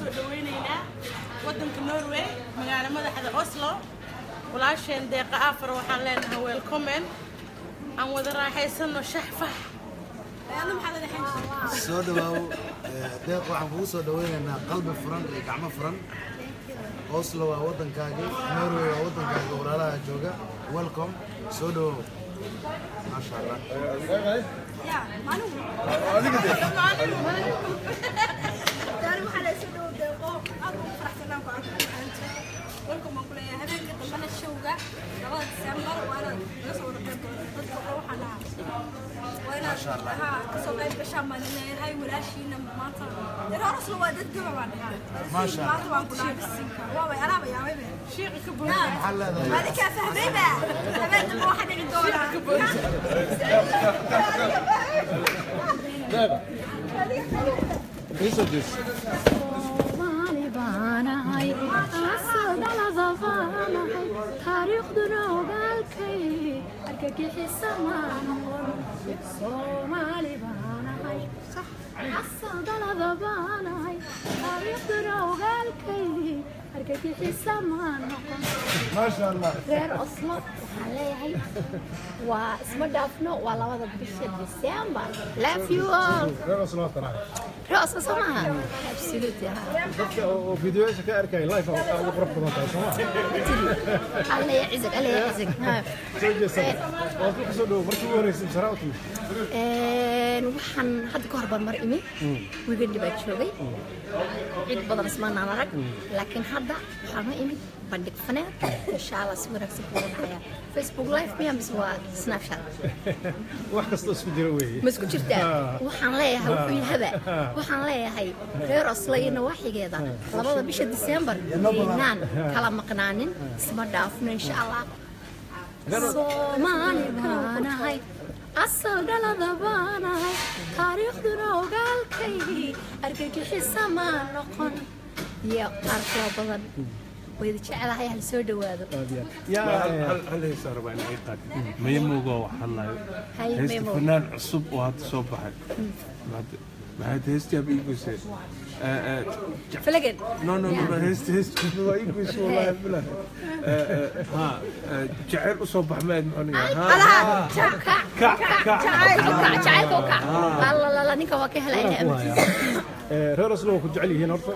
soo dhawaynaynaa waddanka norway magaalo madaxda oslo walaasheen deeqa afar waxaan leenahay welcomen aan wada raaxaysano shaxfax soo dhawaaw ee, deeq waxaan kugu soo dhawaynaynaa qalbi furan iyo gacmo furan oslo waa waddankaagii norway waa waddankaagii walaalaha jooga welcome soo dhawaaw maasha allah Masha shiiqa ka maxaa leedahay Soomaali baanahay asadalada baanahay taariikhduna ogaalkay argagixisa ma noqon Soomaali baanahay asadalada baanahay taariikhduna ogaalkay argagixisa ma noqon maasha allah reer oslo waxaan leeyahay waa isma dhaafno waa labada bisha december love you all reer oslo waa tanahay reer oslo soo maaha absolutely ha dadka oo oo fiidiyoyaasha ka arkaya live aa ugu qurux badan tahay soo ma الله يعزك الله يعزك ها soo jeesata waa ku soo dhow markii ugu horreysay masaraa u timid een waxaan hadda ka hor baan mar imi weekend baa joogay cid badan ismaanaan arag laakiin hadda waxaan ma imid bandhig faneed insha allah si wanaagsan ku wadaaya facebook live miya mise waa snapchat wax kastoo isku jira weeye ma isku jirtaa waxaan leeyahay wuxuu yahaba waxaan leeyahay reer oslo iyo nawaaxigeeda labada bisha disembar inaan kala maqnaanin isma dhaafno insha allah soomaali baanahay asal dhalada baanahay taariikhduna ogaalkaygii argagixisa maa noqon iyo qaar kala badan wayda jecelahay hal soo dhawaado aad iyo aad yaa hal hal hees aan rabaa in ay qaadin mayamoga waxaan lahay Hay, heesta Memo. fanaan cusub oo hadda soo baxay Maxaad- maxaad heestaaba ii goysay falagen no no no no, heesta heesta waa ii goysay wallahi bilah ha jaceyl usoo bax maad muxuu alaha kac kac kac kac jacaylka u kac allalala ninka waa ka helaya ku haya Ee, reer oslo waa ku jecel yihiin horta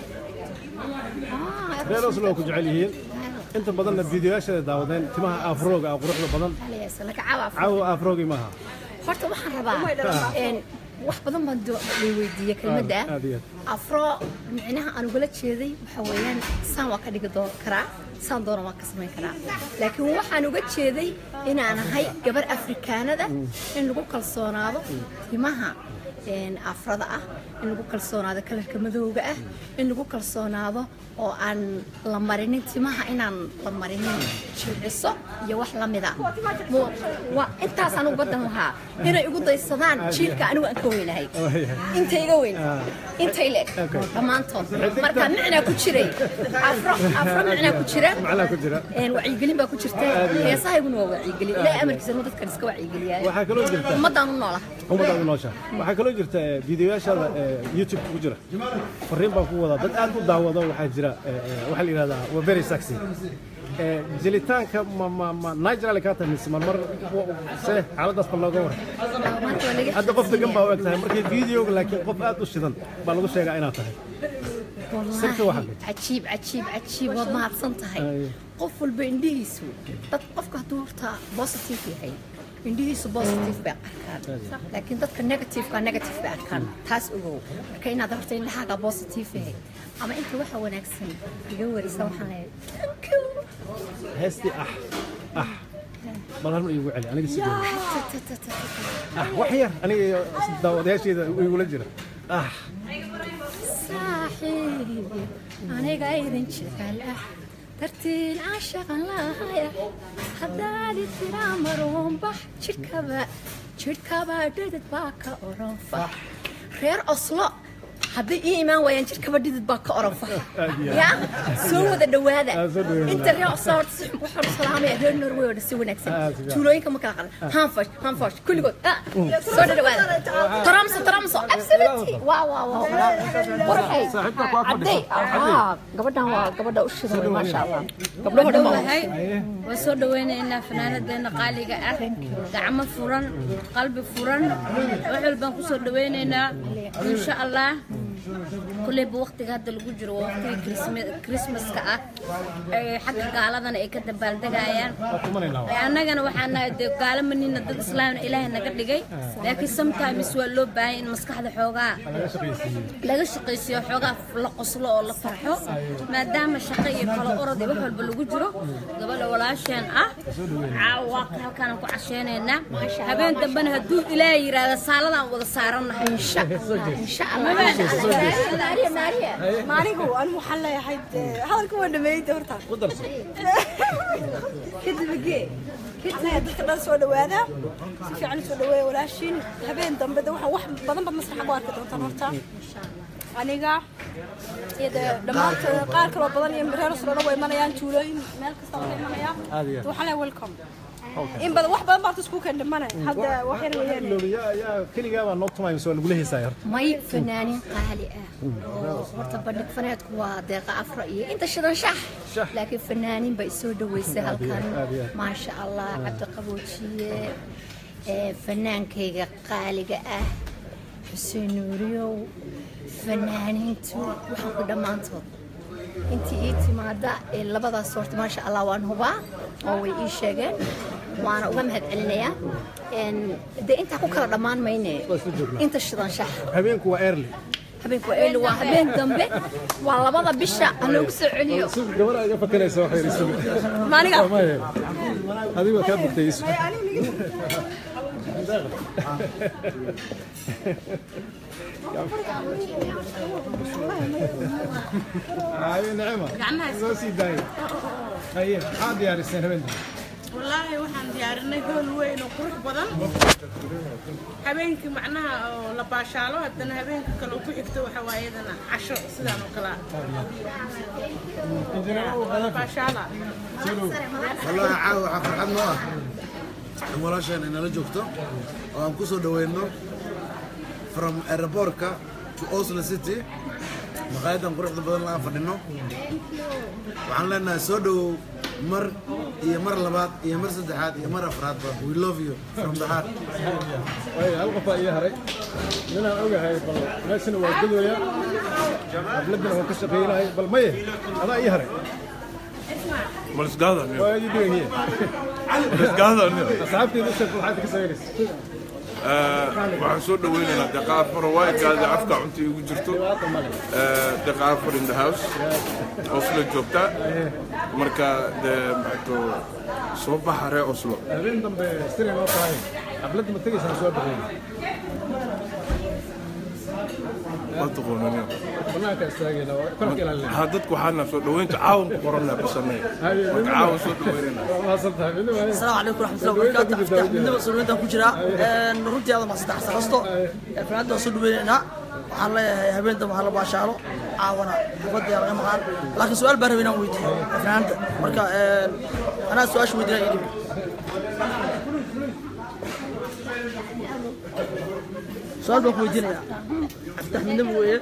reer oslo waa ku jecel yihiin inta badanna fiidiyoyaashada daawadeen timaha afrooga ah quruxda badan caawa afroogi maaha horta waxaan rabaa een, wax badan baan do- la weydiiyey kelmadda aad iyo afro micnaha aan ugala jeeday waxa weeyaan saan waa ka dhigi doon karaa saan doona waan ka samayn karaa laakiin waxaan uga jeeday inaan ahay gabar afrikaanada in lagu kalsoonaado timaha een, afrada ah in lagu kalsoonaado kalarka madowga ah in lagu kalsoonaado oo aan la marinin timaha inaan la marinin jilciso iyo wax la mida Mu- waa intaas anigu badan lahaa inay igu daysadaan jiilka anigu aan ka weynahay inta iga weyn intay leeg dhammaantood marka micnaa ku jiray afro afro micnaa ku jira macnaa ku jira een wacyigelin baa ku jirta heesahayguna waa wacyigelin ilaahay amarkiisa ma dadkan iska wacyigeliyaa waxaa kaloo jirta ummaddaan u noolaha ummadaadu noosha waxaa kaloo jirta eh, fiidiyoyaashada eh, youtube ku jira fariin baan ku wadaa dad aad u daawado waxaa jira eh, eh, waxaa la yidhahdaa waa very sexy Eh, jelitaanka ma ma ma nigeria kaa tahay mise marmar se xaaladaas bal looga waran maanta waa laga hadda qof degan baa u eg tahay markii videoga laakiin qof aad u shidan baa lagu sheegaa inaad tahay sirta waxaa والله عجيب عجيب عجيب وما تصنتهي أيوة. qof walba indhihiisu dad qofka hadduu horta positive yahay indhihiisu positive bay arkaan laakiin dadka negativeka negative bay arkaan taas ogow marka inaad horta indhahaaga positive yahay ama inta waxa wanaagsan iga warisa waxaan leeyahay thank you heestii ah ah bal halma iigu celi aniga si gooni Ta- ta- ta- ta- ta- ah wax yar aniga iyo daawadayaasheeda igula jira ah saaxiibi aniga idin jecel ah dartiin aan shaqan lahaya haddaad tiraa maruunbax jidhkaba jidhkaba dhidid baa ka oran fax reer oslo hadday ii imaan waayaan jirkaba dhidid baa ka oran faxa iyo ya soo wada dhawaada Ah, soo dhawaada. inta reer soort waxaan salaamaya reer norway oo dhan si Ah, wanaagsan si fiican. tuulooyinka ma kala qadan hanfash hanfash kulligood ah, soo dhawaada taramso taramso absolutely waa waa waa warxay Saaxiibta ku ag cadday fadhiso. ah gabadhan waa gabadha u shidan maasha allah gabdhaho dhan waa Wahay. waan soo dhaweynaynaa fanaanadeena qaaliga ah gacmo furan qalbi furan wax walbaan ku soo dhaweynaynaa insha allah kulleyba waqtiga hadda lagu jiro waa waqtiga Christmas- christmaska ah ee xagga gaaladana ay ka dabaaldegayaan waa tumanaynaa waa. annagana waxaan nahay dee gaalo manina dad islaamna ilaahay naga dhigay laakiin sometimes waa loo baahan in maskaxda xoogaa laga shaqaysiiyey laga shaqaysiyo xoogaa la qoslo oo la farxo maadaama shaqo iyo kalo orod iyo wax walba lagu jiro gabadha walaasheen ah caawa halkaan ku casheynaynaa habeen dambena hadduu ilaahay yiraahdo saaladaan wada saarannahay insha allah insha allah maariya maariya maanigu anigu waxaan leeyahay dee, hadalka waa dhameeyey horta ku darso kadib gee anaga dadka dhan soo dhawaada si fiican u soo dhaweeya walaashiin habeen dambe de waxaan wax badan baad masraxa ku arki doontaan horta aniga iyo dee dhammaantood qaar kaloo badan iyo reer sodhana way imanayaan tuulooyin meel kasta waa imanayaan Aad iyo aad. waxaan leeyahay welcome in badan wax badan baad isku keen dhimanay hadda wax yar weeyaan Loobi, yaa yaa keligaa baa noo tumaysa waa lagula heesaaya horta may fanaaniin qaali ah oo horta bandhig faneedku waa deeqa afra iyo inta shidan shax Shax. laakiin fanaaniin baa isoo dhaweysay halkan aad iyo aad. maasha allah cabdiqaboojiye ee fanaankayga qaaliga ah xuseen nuuriyow fanaaniintu waxaan ku dhammaantood intii ii timaada ee labadaas horta maasha allah waan hubaa oo way ii sheegeen waana uga mahad celinayaa Een, dee intaa ku kala dhammaan mayne Waa isla joognaa. inta shidan shax habeenku waa early habeenku waa eeli waa habeen dambe waa labada bisha ha loogu soo celiyo si gabadha iga fakaraysa waxay isugu maaniga maye adiga kaa bugtay isu haye nicima Gacmaha is- soo sii daaya haye maxaa diyaariseen habeenka wallaahi waxaan diyaarinay hool weyn oo qurux badan habeenkii macnaha oo la baashaalo haddana habeenka kale oo ku xigto waxa waa iyadana casho sidaan oo kale ah la baashaala والله caawa waxaa farxad noo ah in walaasheen ay nala joogto oo aan ku soo dhaweyno from aeroportka to Oslo City maqaayadan quruxda badan la aan fadhino waxaan leenahay soo dhowow mar iyo mar labaad iyo mar saddexaad iyo mar afraadba we love you from the heart waayo hal qof baa ii haray ninaan ogahay bal meeshana waa gadooya habladana waan ka shaqaynahay bal maye adaa ii haray Malsgada nin. waa ii dhigan yihiin Malsgada nin. asxaabteeda sheeg waxaad ka samaynaysa waxaan soo dhaweynaynaa deqa afar waaykaada afka cunta igu jirto Eh, deqa afar in the house oslo joogta marka de maxato soo baxa ree oslo habeen dambe sire noo tahay xafladda ma tegaysaan soo baxeen waa taqoonani banaanka istaagayna waa korka ilaalinaa ha dadku waxaana soo dhaweynta caawan ku qoranna bisanay marka caawan soo dhaweynayna waa mahadsan tahay midna waa السلام عليكم ورحمة الله وبركاته أفتح من نبض سلوينتا كجرا runtii aad ma saddex saqasto fanaanada soo dhaweynayna waxaan leeyahay habeen dambe waxaa la baashaalo caawana xafadda yaa laga maqaan laakiin su-aal baan rabay inaan weydiiyo fanaanada marka anaa su-aasha weydiinaya idib su-aal baan ku weydiinayaa aftax midnaba weeye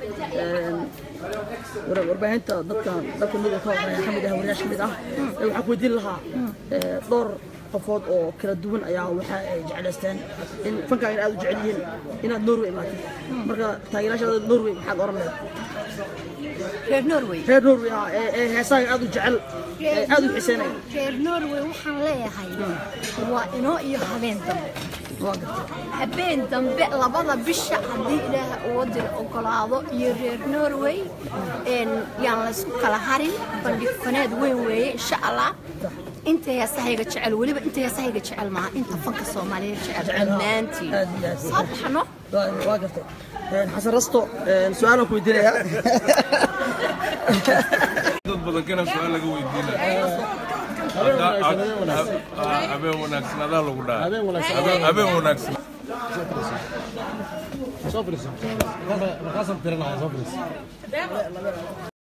war- warbaahinta dadkan dadka midda ka horreeya ka mid ah wariyaasha ka mid ah ee waxaan ku weydiin lahaa ee, dhowr qofood oo kala duwan ayaa waxa ay jeclaysteen in fankaaga aad u jecel yihiin inaad norway imaatid marka taageerayaashaada norway maxaad oran lahayd reer norway reer norway ah ee ee heesaaga aad u jecel ee aad u xiiseynaya reer norway waxaan leeyahay waa inoo iyo habeen dambe waa gartay habeen dambe labada bisha haddii ilaaha uu dil ogolaado iyo reer norway een, yaan laysku kala harin bandhig faneed weyn weeye insha allah inta heesahayga jecel weliba inta heesahayga jecel maaha inta fanka soomaaliyeed jecel dhammaantiin aad iyo aad. soo baxno waa waa gartay Een, xasan rasto een, su-aalaan ku weydiinayaa dad badan kana su-aal laga weydiinaya habeen wanaagsan adaa lagu dhaha habeen wanaagsan habeen wanaagsan soo fadhiiso markaasaan tirinaya soo fadhiiso